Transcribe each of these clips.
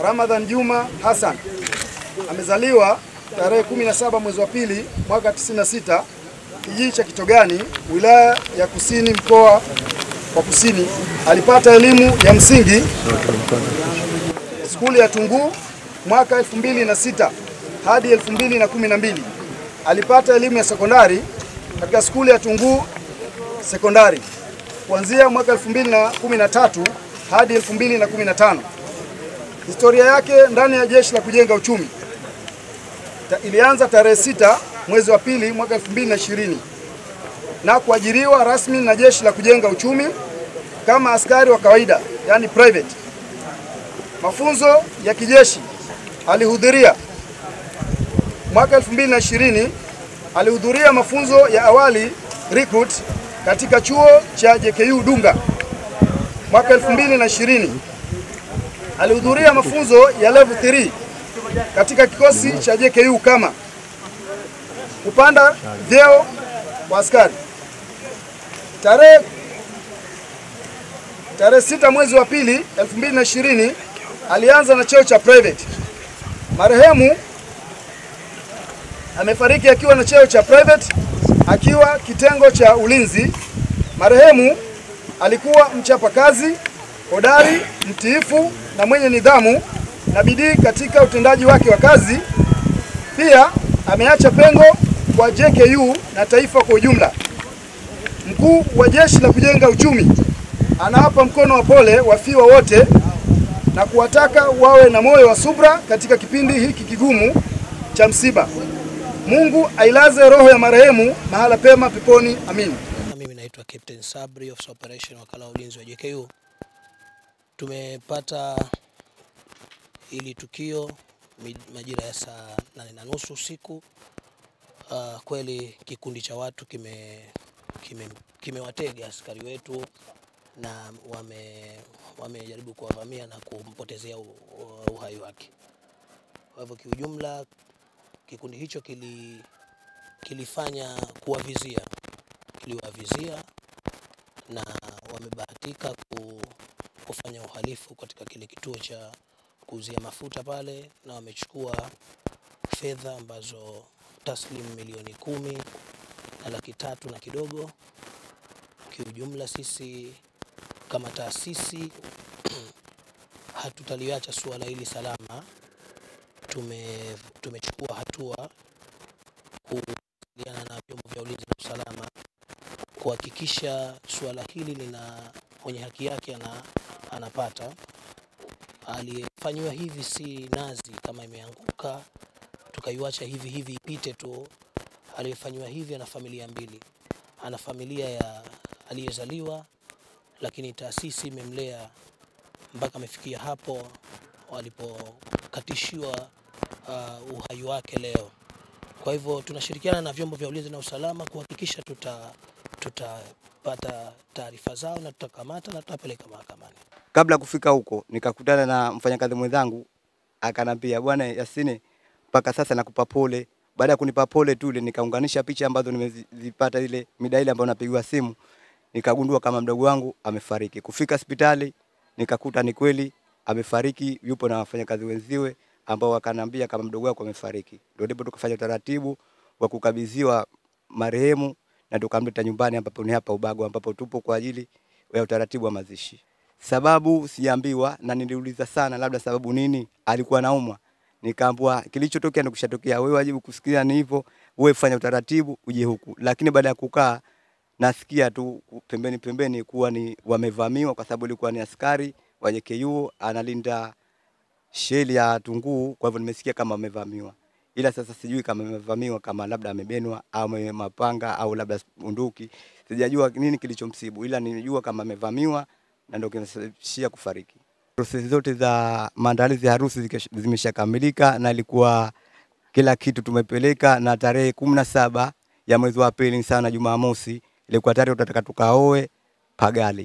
Ramadhan Juma Hassan amezaliwa tarehe 17 mwezi wa pili mwaka 96 kijiji cha Kitogani wilaya ya Kusini mkoa wa Kusini. Alipata elimu ya msingi skuli ya Tunguu mwaka 2006 hadi 2012. Alipata elimu ya sekondari katika skuli ya Tunguu sekondari kuanzia mwaka 2013 hadi 2015. Historia yake ndani ya Jeshi la Kujenga Uchumi Ta, ilianza tarehe sita mwezi wa pili mwaka 2020 na kuajiriwa rasmi na Jeshi la Kujenga Uchumi kama askari wa kawaida, yani private. Mafunzo ya kijeshi alihudhuria mwaka 2020 alihudhuria mafunzo ya awali recruit katika chuo cha JKU Dunga. Mwaka 2020 alihudhuria mafunzo ya level 3 katika kikosi cha JKU kama kupanda vyeo kwa askari. Tarehe tarehe sita mwezi wa pili 2020 alianza na cheo cha private. Marehemu amefariki akiwa na cheo cha private akiwa kitengo cha ulinzi. Marehemu alikuwa mchapakazi, hodari, mtiifu na mwenye nidhamu na bidii katika utendaji wake wa kazi. Pia ameacha pengo kwa JKU na taifa kwa ujumla. Mkuu wa Jeshi la Kujenga Uchumi anawapa mkono wa pole wafiwa wote na kuwataka wawe na moyo wa subra katika kipindi hiki kigumu cha msiba. Mungu ailaze roho ya marehemu mahala pema peponi. Amin. Mimi naitwa Captain Sabri, Officer Operation wakala wa ulinzi wa JKU. Tumepata hili tukio mi- majira ya saa nane na nusu usiku. Uh, kweli kikundi cha watu kime kime kimewatega askari wetu na wame wamejaribu kuwavamia na kumpotezea u- u- uhai wake. Kwa hivyo kiujumla kikundi hicho kili kilifanya kuwavizia kiliwavizia na wamebahatika ku, kufanya uhalifu katika kile kituo cha kuuzia mafuta pale, na wamechukua fedha ambazo taslim milioni kumi na laki tatu na kidogo. Kiujumla sisi kama taasisi hatutaliacha suala hili salama. Tume, tumechukua hatua kuwasiliana na vyombo vya ulinzi na usalama kuhakikisha suala hili lina mwenye haki yake ana, anapata. Aliyefanyiwa hivi si nazi kama imeanguka tukaiwacha hivi hivi ipite tu. Aliyefanyiwa hivi ana familia mbili, ana familia ya aliyezaliwa, lakini taasisi imemlea mpaka amefikia hapo walipokatishiwa uh, uhai wake leo. Kwa hivyo tunashirikiana na vyombo vya ulinzi na usalama kuhakikisha tuta tutapata taarifa zao na tutakamata na tutapeleka mahakamani. Kabla kufika huko nikakutana na mfanyakazi mwenzangu akanambia, bwana Yasini, mpaka sasa nakupa pole. Baada ya kunipa pole tu ile nikaunganisha picha ambazo nimezipata ile mida ile ambayo napigiwa simu, nikagundua kama mdogo wangu amefariki. Kufika hospitali nikakuta ni kweli amefariki, yupo na wafanyakazi wenziwe ambao wakanambia kama mdogo wako amefariki. Ndio ndipo tukafanya utaratibu wa kukabidhiwa marehemu na tukamleta nyumbani ambapo ni hapa Ubago ambapo tupo kwa ajili ya utaratibu wa mazishi. Sababu siambiwa na niliuliza sana, labda sababu nini, alikuwa naumwa. Nikaambiwa kilichotokea ndio kishatokea, wewe wajibu kusikia ni hivyo, wewe fanya utaratibu uje huku. Lakini baada ya kukaa nasikia tu pembeni pembeni kuwa ni wamevamiwa, kwa sababu ilikuwa ni askari wa JKU analinda sheli ya Tunguu, kwa hivyo nimesikia kama wamevamiwa, ila sasa sijui kama amevamiwa, kama labda amebenwa au ame- mapanga au labda bunduki, sijajua nini kilichomsibu, ila nilijua kama amevamiwa na ndio kinasababishia kufariki. Prosesi zote za maandalizi ya harusi zike- zimeshakamilika na ilikuwa kila kitu tumepeleka, na tarehe kumi na saba ya mwezi wa pili sana Jumamosi ilikuwa tarehe tutataka tukaoe Pagali.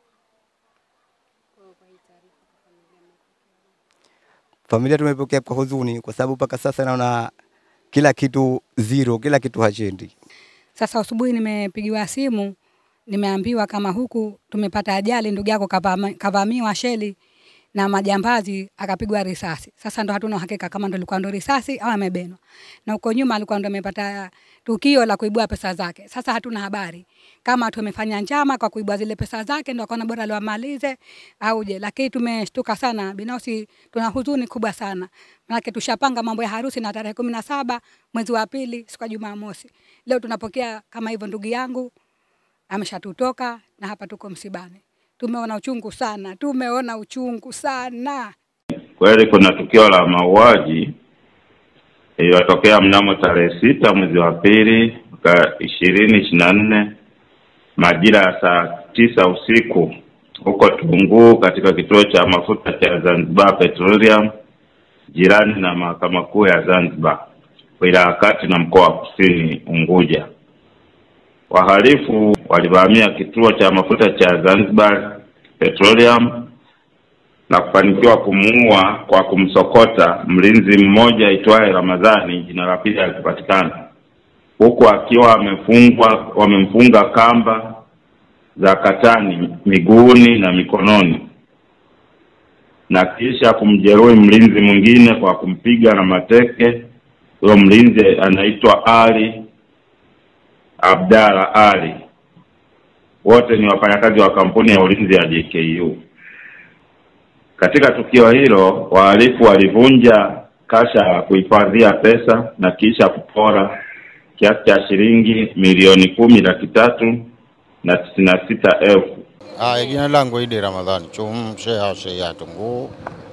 Familia tumepokea kwa huzuni, kwa sababu mpaka sasa naona kila kitu zero, kila kitu hachendi. Sasa asubuhi nimepigiwa simu, nimeambiwa kama huku tumepata ajali, ndugu yako kavama- kavamiwa sheli. na majambazi akapigwa risasi. Sasa ndo hatuna uhakika kama ndo ilikuwa ndo risasi au amebenwa, na huko nyuma alikuwa ndo amepata tukio la kuibua pesa zake. Sasa hatuna habari kama tumefanya njama kwa kuibua zile pesa zake, ndo akaona bora liwamalize au je, lakini tumeshtuka sana. Binafsi tuna huzuni kubwa sana, manake tushapanga mambo ya harusi na tarehe kumi na saba mwezi wa pili siku ya Jumamosi. Leo tunapokea kama hivyo, ndugu yangu ameshatutoka na hapa tuko msibani. Tumeona uchungu sana, tumeona uchungu sana. Kweli kuna tukio la mauaji iliyotokea mnamo tarehe sita mwezi wa pili mwaka ishirini ishirini na nne majira ya saa tisa usiku huko Tunguu katika kituo cha mafuta cha Zanzibar Petroleum jirani na mahakama kuu ya Zanzibar wilaya ya Kati na mkoa wa Kusini Unguja. Wahalifu walivamia kituo cha mafuta cha Zanzibar Petroleum na kufanikiwa kumuua kwa kumsokota mlinzi mmoja aitwaye Ramadhani, jina la pili alipatikana, huku akiwa amefungwa wamemfunga kamba za katani miguuni na mikononi, na kisha kumjeruhi mlinzi mwingine kwa kumpiga na mateke. Huyo mlinzi anaitwa Ali Abdalla Ali. Wote ni wafanyakazi wa kampuni ya ulinzi ya JKU. Katika tukio hilo, wahalifu walivunja kasha la kuhifadhia pesa na kisha kupora kiasi cha shilingi milioni kumi laki tatu na tisini na sita elfu. Haya, jina langu Idi Ramadhani Chum, sheha sheha Tunguu,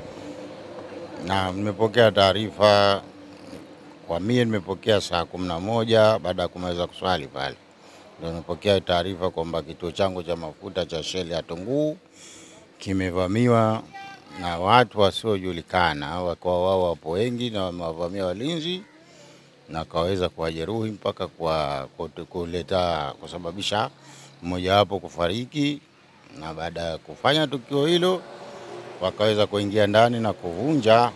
na nimepokea taarifa kwa mie, nimepokea saa kumi na moja baada ya kumaliza kuswali pale, ndio nimepokea taarifa kwamba kituo changu cha mafuta cha Shell ya Tunguu kimevamiwa na watu wasiojulikana, wakawa wao wapo wengi na wamewavamia walinzi na wakaweza kuwajeruhi mpaka kwa kutu- kuleta kusababisha mmojawapo kufariki, na baada ya kufanya tukio hilo wakaweza kuingia ndani na kuvunja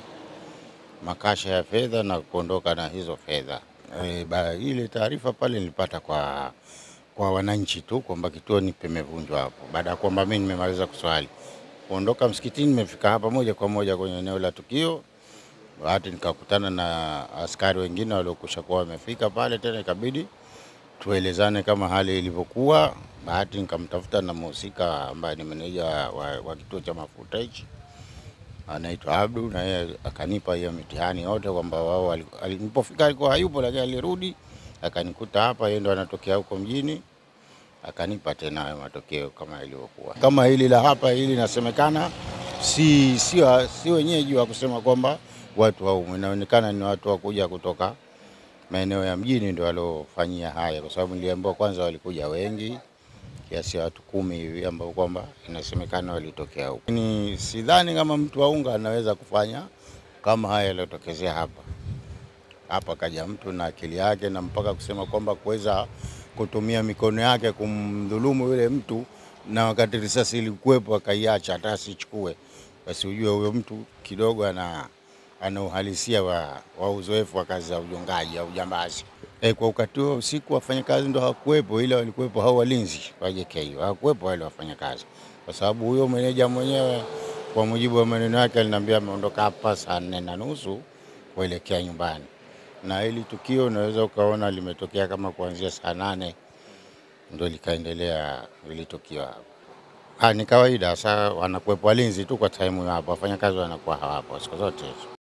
makasha ya fedha na kuondoka na hizo fedha. E, ba, ile taarifa pale nilipata kwa kwa wananchi tu kwamba kituoni pimevunjwa hapo, baada ya kwamba mimi nimemaliza kuswali kuondoka msikitini, nimefika hapa moja kwa moja kwenye eneo la tukio. Bahati nikakutana na askari wengine waliokusha kuwa wamefika pale, tena ikabidi tuelezane kama hali ilivyokuwa. Bahati nikamtafuta na mhusika ambaye ni meneja wa, wa, wa kituo cha mafuta hichi anaitwa Abdu, na yeye akanipa hiyo mitihani yote kwamba wao wali- ali- nilipofika alikuwa hayupo, lakini alirudi akanikuta hapa, yeye ndo anatokea huko mjini, akanipa tena hayo matokeo kama ilivyokuwa. Kama hili la hapa hili nasemekana si, si, wa- si wenyeji wa kusema kwamba watu haumu, inaonekana ni watu wa kuja kutoka maeneo ya mjini ndio waliofanyia haya, kwa sababu niliambiwa kwanza walikuja wengi kiasi ya watu kumi hivi ambao kwamba inasemekana walitokea huko. Ni sidhani kama mtu wa unga anaweza kufanya kama haya yaliyotokezea hapa. Hapa kaja mtu na akili yake na mpaka kusema kwamba kuweza kutumia mikono yake kumdhulumu yule mtu, na wakati risasi ilikuwepo akaiacha hata asichukue, basi ujue huyo mtu kidogo ana ana uhalisia wa, wa uzoefu wa kazi za ujongaji au ujambazi. E, kwa wakati huo usiku wafanyakazi ndo hawakuwepo, ila walikuwepo hao walinzi wa JKU, hawakuwepo wale wafanyakazi, kwa sababu huyo meneja mwenyewe kwa mujibu wa maneno yake aliniambia ameondoka hapa saa nne na nusu kuelekea nyumbani, na hili tukio unaweza ukaona limetokea kama kuanzia saa nane ndo likaendelea hili tukio hapa. Ah, ni kawaida sasa, wanakuwepo walinzi tu kwa time hapo, wafanyakazi wanakuwa hawapo siku zote hizo.